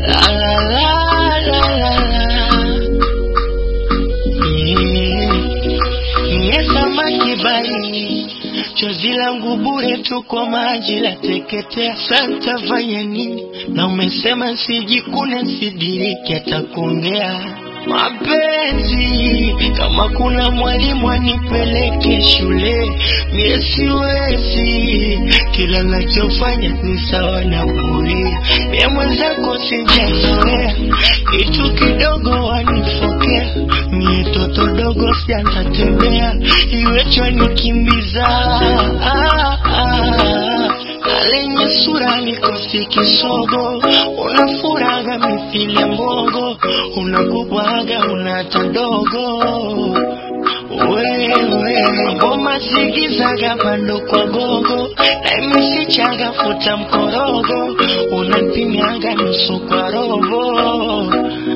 La la la la la la. Nye samaki baharini, chozi langu bure tu kwa maji la teketea. Sasa fanya nini? Na umesema sijikune, sidiriki hata kuongea mapenzi. Kama kuna mwalimu anipeleke shule, mie siwezi. Kila nachofanya ni sawa na bure, mie mwenzako sijazoea, kitu kidogo wanifokea, mie toto dogo sianza tembea, iwecho nikimbiza ah, ah. Na lenye sura nikosi kisogo, unafuraga mithili ya mbogo, unakubwaga unata dogo wewe ngoma zigizaga bando kwa gogo na imesichaga futa mkorogo unapimiaga nusu kwa robo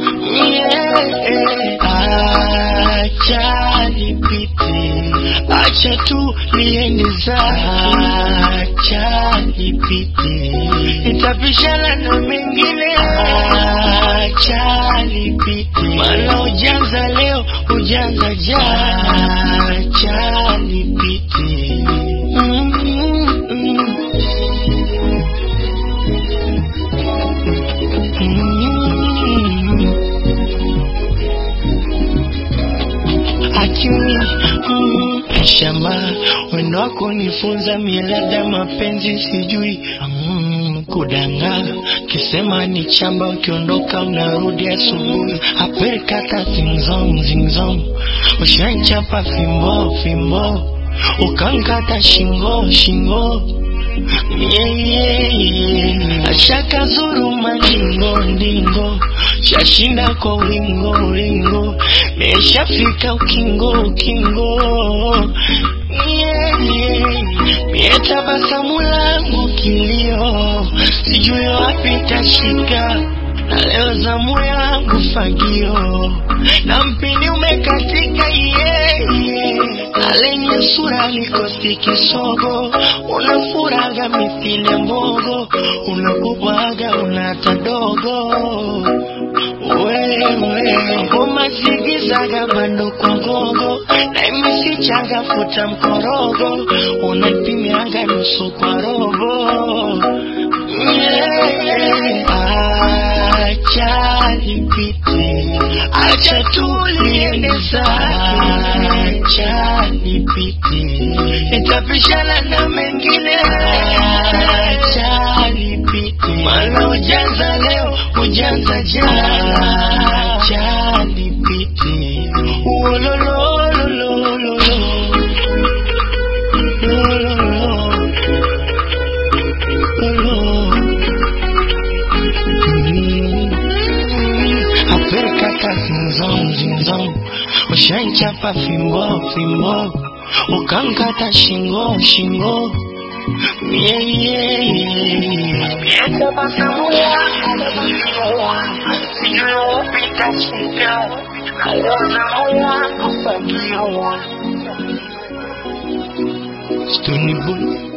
yeah. Acha nipite, acha tu niende zake, acha nipite, nitapishana na mengine, acha nipite, maana ujanza leo ujanza jana, acha nipite mm -mm. Mm. Akili mm, shamba wendo wako nifunza mielada mapenzi sijui mm, kudanga kisema ni chamba ukiondoka unarudi asubuhi aperikata zingzong zingzong ushanchapa fimbo fimbo ukankata shingo shingo yeah, yeah, yeah. ashaka zuru mandingo ndingo shashinda kwa wingo wingo neshafika ukingo ukingo yeah, yeah. mie tabasamu langu kilio sijui wapi tashika na leo zamu yangu fagio na mpini umekatika yeah, yeah. na lenye sura likosi kisogo unafuraga mithile mbogo unakubwaga unata dogo wewe ngoma zigizaga bando kwa gogo na imesichaga futa mkorogo unapimiaga nusu kwa robo yeah. acha nipite acha tuliende zake acha nipite nitapishana na mengine acha nipite maana ujanza leo ujanza jana acha nipite uolololololo aperkaka zinzong zinzong ushanchapa fimbo fimbo ukankata shingo shingo yeah, yeah, yeah. tabasamu yako sijui upita shika alozamo yako fagio Stony Boy